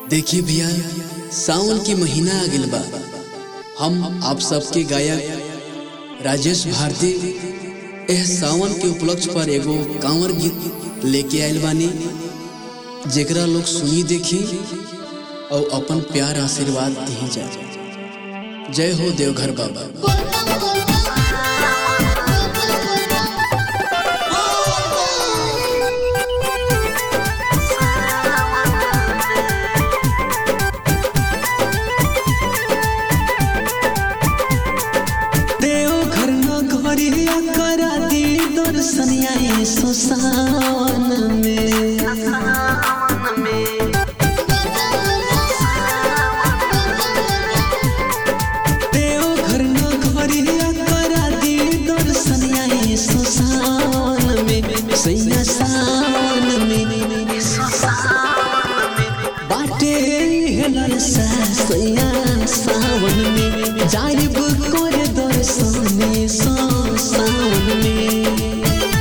देखिए भैया सावन के महीना आ गइल बा हम आप सबके गायक राजेश भारती एह सावन के उपलक्ष्य पर एगो कांवर गीत लेके आइल बानी जेकरा लोग सुनी देखी और अपन प्यार आशीर्वाद दी जा जय हो देवघर बाबा देवघर नगरिया करा दी दर्शनिया सो सावन में देवघर नगरिया करा दी दर्शनिया सो सावन में सैया सावन में बाटे हेलर सा सैया सावन में जाइब कर दर्शने सो सावन में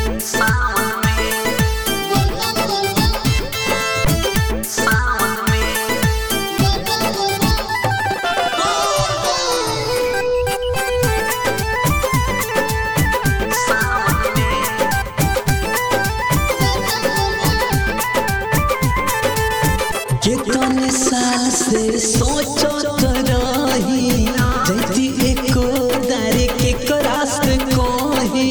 कितने साल से सोचत रही जैती एको दारे के करास कोही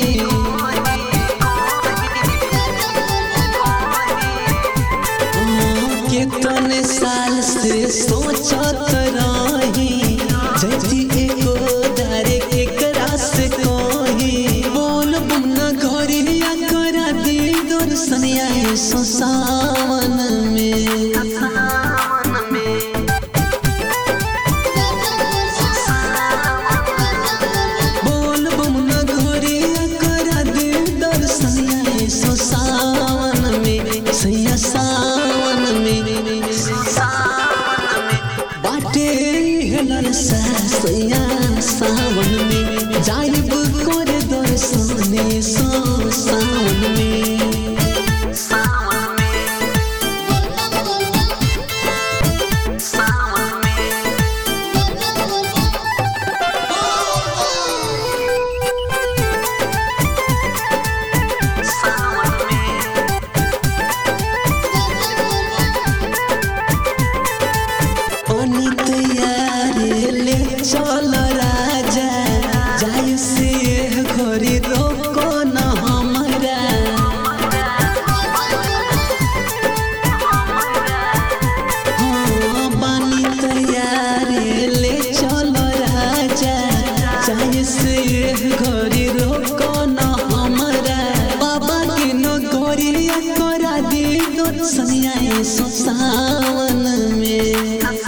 कितने साल से सोचत रही जैती एको दारे के करास कोही बोल बुना घरिया करा दी दर्शनिया सो सावन में बोल बमुना घोरिया करा दे दर्शनिया सो सावन में सैया सावन में बाटे हेलर सा सैया सावन में जाइब कर दर्शने सो सावन में अनित यारे ले चल राजा जाय से घरी रोको न हमरा हाँ, बानी तैयारे ले चल राजा जाय से घरी रोको न हमरा बाबा के नो गोरिया करा दे दो सनिया सो सावन में